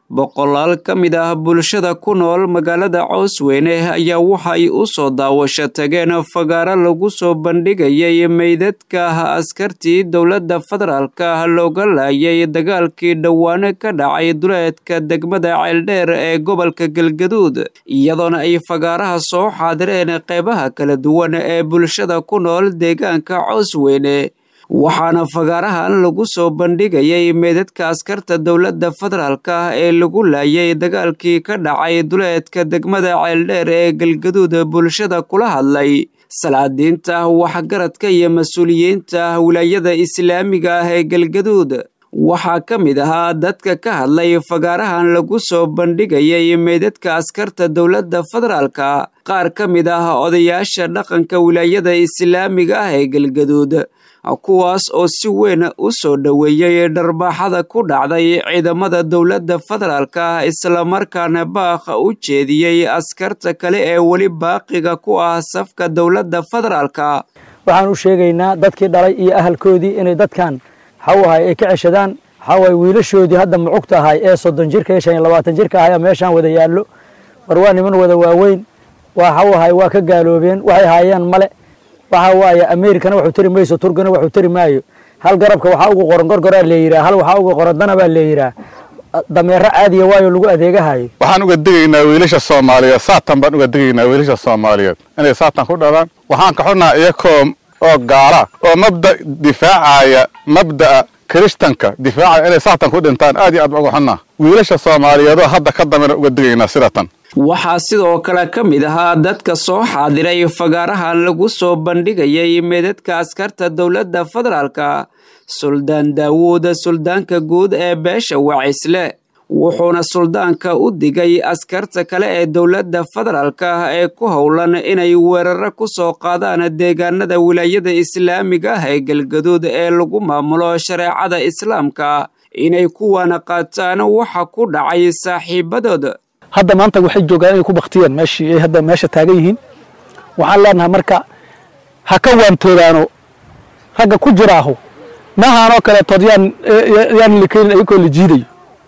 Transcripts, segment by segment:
boqolaal ka mid ah bulshada ku nool magaalada coosweyne ayaa waxay u soo daawasho tageen fagaaro lagu soo bandhigayay meydadka askartii dowladda federaalka looga laayay dagaalkii dhowaane ka dhacay duleedka degmada ceeldheer ee gobolka galgaduud iyadoona ay fagaaraha soo xaadireen qeybaha kala duwan ee bulshada ku nool deegaanka coosweyne waxaana fagaarahan lagu soo bandhigayay meedadka askarta dowladda federaalka ee lagu laayay dagaalkii ka dhacay duleedka degmada ceeldheer ee galgaduud bulshada kula hadlay salaadiinta waxgaradka iyo mas-uuliyiinta wilaayada islaamiga ah ee galgaduud waxaa ka mid ahaa dadka ka hadlay fagaarahan lagu soo bandhigayay meydadka askarta dowladda federaalka qaar ka mid ah odayaasha dhaqanka wilaayada islaamiga ah ee galgaduud kuwaas oo si weyn u soo dhoweeyey dharbaaxada ku dhacday ciidamada dowladda federaalka islamarkaana baaq u jeediyey askarta kale ee weli baaqiga ku ah safka dowladda federaalka waxaan u sheegaynaa dadkii dhalay iyo ahalkoodii inay dadkan waxauahay ay ka ceshadaan waxaawaay wiilashoodii hadda mucugta ahay ee soddon jirka iyo shan iyo labaatan jirka ahay meeshaan wada yaallo war waa niman wada waaweyn waxauahay waa ka gaaloobeen waxay haayeen male waxa waaye amerikana waxuu tari mayso turkana waxuu tari maayo hal garabka waxaa ugu qoran gorgoraa leeyiraa hal waxaa ugu qoran dana baa leeyiraa dameero caadiya waayo lagu adeegahayo waxaan uga digaynaa wiilasha soomaaliyeed saatan baan uga digaynaa wiilasha soomaaliyeed inay saatan ku dhalaan waxaan ka xunnaha iyakoo oo gaala oo mabda difaacaya mabda'a kiristanka difaacaya inay saatan ku dhintaan aad iyo aad baan uga xunnaa wiilasha soomaaliyeedoo hadda ka dambena uga digaynaa sidatan waxaa sidoo kale ka mid ahaa dadka soo xaadiray fagaarahan lagu soo bandhigayay meedadka askarta dowladda federaalka suldaan daawuud suldaanka guud ee beesha wacisle wuxuuna suldaanka u digay askarta kale ee dowladda federaalka ee ku howlan inay weeraro ku soo qaadaan deegaanada wilaayada islaamiga ah ee galgaduud ee lagu maamulo shareecada islaamka inay kuwaana qaataan waxa ku dhacay saaxiibadood hadda maanta waxay joogaan inay ku baktiyeen meeshii ay hadda meesha taagan yihiin waxaan leenahay marka ha ka waantoodaano ragga ku jiraahu maahaanoo kaleetood yaan yaan likeyn ayagoo la jiidayo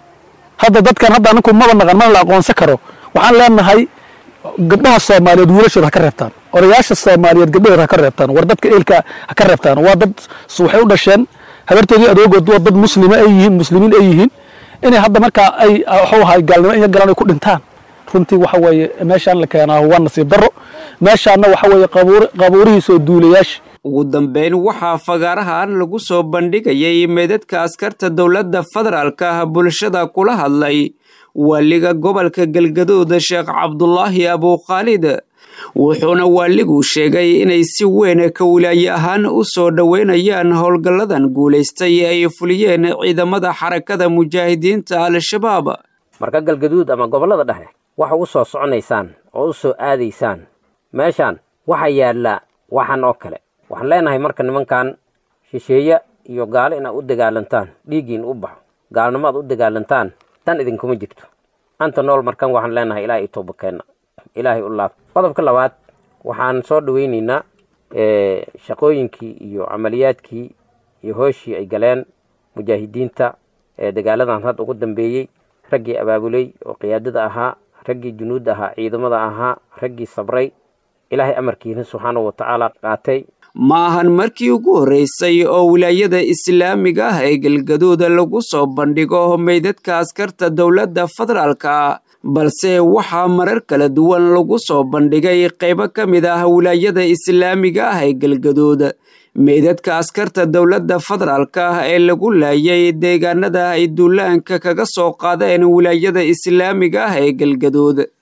hadda dadkan hadda aninku maba naqan mana la aqoonsan karo waxaan leenahay gabdhaha soomaaliyeed wiilashooda ha ka reebtaan odayaasha soomaaliyeed gabdhahooda ha ka reebtaan war dadka eelka ha ka reebtaan waa dad waxay u dhasheen habartoodii adoogood waa dad muslima ay yihiin muslimiin ay yihiin inay hadda markaa ay waxuu ahay gaalnimo in galan ay ku dhintaan runtii waxa weeye meeshaan la keenaa waa nasiib darro meeshaanna waxa weeye qabuurihiisoo duulayaasha ugu dambeyn waxaa fagaarahan lagu soo bandhigayay meedadka askarta dowladda federaalka bulshada kula hadlay waaliga gobolka galgaduud sheekh cabdulaahi abukhaalid wuxuuna waaligu sheegay inay si weyn ka wilaaye ahaan u soo dhoweynayaan howlgalladan guulaystay ay fuliyeen ciidamada xarakada mujaahidiinta al-shabaab marka galgaduud ama gobollada dhexe waxa u soo soconaysaan oo u soo aadaysaan meeshaan waxaa yaallaa waxan oo kale waxaan leenahay marka nimankan shisheeye iyo gaalo inaad u dagaalantaan dhiiggiin u baxo gaalnimo aad u dagaalantaan dan idinkuma jirto anta nool markan waxaan leenahay ilaahay i toobakeenna ilaahay u laab qodobka labaad waxaan soo dhaweynaynaa shaqooyinkii iyo camaliyaadkii iyo hooshii ay galeen mujaahidiinta ee dagaaladan hadda ugu dambeeyey raggii abaabuley oo qiyaadada ahaa raggii junuudda ahaa ciidamada ahaa raggii sabray ilaahay amarkiina subxaanahu watacaala qaatay ma ahan markii ugu horreysay oo wilaayada islaamiga ah ee galgaduud lagu soo bandhigo meydadka askarta dowladda federaalka balse waxaa marar kala duwan lagu soo bandhigay qaybo ka mid ah wilaayada islaamiga ah ee galgaduud meydadka askarta dowladda federaalka ee lagu laayay deegaanada ay duulaanka kaga soo qaadeen wilaayada islaamiga ah ee galgaduud